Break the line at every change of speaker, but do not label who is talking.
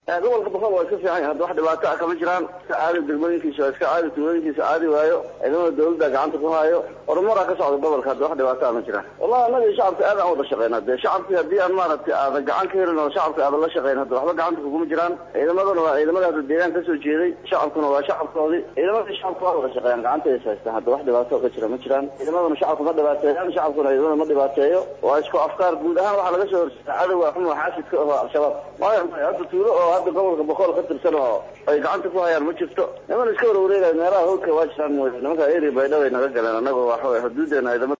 gobolka boqol waa iska fiican yahay hadda wax dhibaato ah kama jiraan iska caadi degmooyinkiisa waa iska caadi tuulooyinkiisa caadi waayo ciidamada dawladda gacanta ku haayo horumaraa ka socda gobolka hadda wax dhibaato ah ma jiraan wallahi annaga shacabka aad aan wada shaqeyna dee shacabkii haddii aan maaragtay aadan gacan ka helin oo shacabka aadan la shaqeyn hadda waxba gacanta kuguma jiraan ciidamaduna waa ciidamada hadda deegaan kasoo jeeday shacabkuna waa shacabkoodii ciidamadii shacabka waa wada shaqeeyaan gacanta is haystaan hadda wax dhibaato ka jira ma jiraan ciidamaduna shacabka ma dhibaateeyaan shacabkuna ciidamada ma dhibaateeyo waa isku afkaar guud ahaan waxaa laga soo horjeeda cadowga xuma xaasidka aho al-shabaab maya maya hadda tuulo oo hadda gobolka boqol ka tirsan oo ay gacanta ku hayaan ma jirto niman iska warwareegaya meelaha howlka waa jiraan mooye nimanka eri baydhaway naga galeen annaga waxa xuduudeena ciidamada